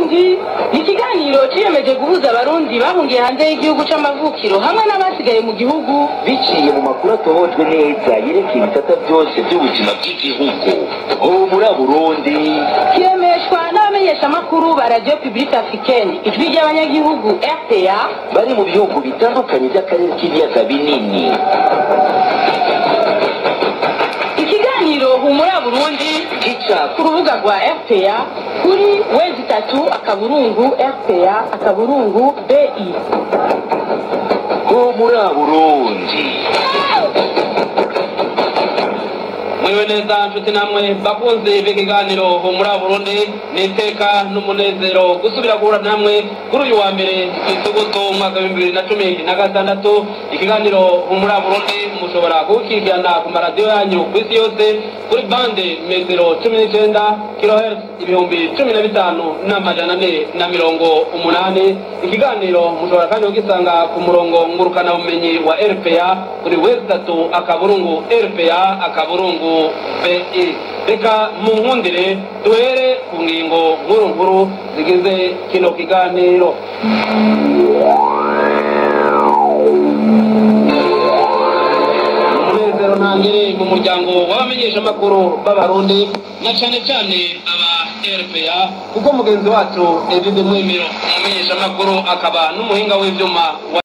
barundi ni ikiganiro ciyemeje guhuza abarundi bahungiye hanze y'igihugu c'amavukiro hamwe n'abasigaye mu gihugu biciye mu makuru atohojwe neza yerekeye ibisata byose by'ubuzima bw'igihugu humura burundi kiremeshwa n'abamenyeshamakuru ba radio publique africaine ijwi ry'abanyagihugu rta bari mu bihugu bitandukanye by'akarere k'ibiyaga binini ikiganiro humura burundi gica ku rubuga rwa rta kuri wezi itatu akaburungu rta akaburungu bi humura burundi mwiwe neza nshuti namwe bakunze b'ikiganiro humura burundi n'iteka n'umunezero gusubira guhura namwe kuri uyu wa mbere isugutu umwaka w'ibihumbi bibiri na cumi na gatandatu ikiganiro humura burundi mushobora kuwukurikirana ku maradiyo yanyu ku isi yose kuri bande metero cumi n'icenda kilohertz ibihumbi cumi na bitanu n'amajana ane na mirongo umunani ikiganiro mushobora kandi kugisanga ku murongo ngurukanabumenyi wa rpa kuri wezi tatu akaburungu rpa akaburungu bi reka mu nkundire duhere ku ngingo nkuru nkuru zigize kino kiganiro umunezero ntangere mu muryango w'abamenyeshamakuru b'abarundi na cyane cyane aba rpa kuko mugenzi wacu edide mwemero umumenyeshamakuru akaba n'umuhinga w'ibyuma wa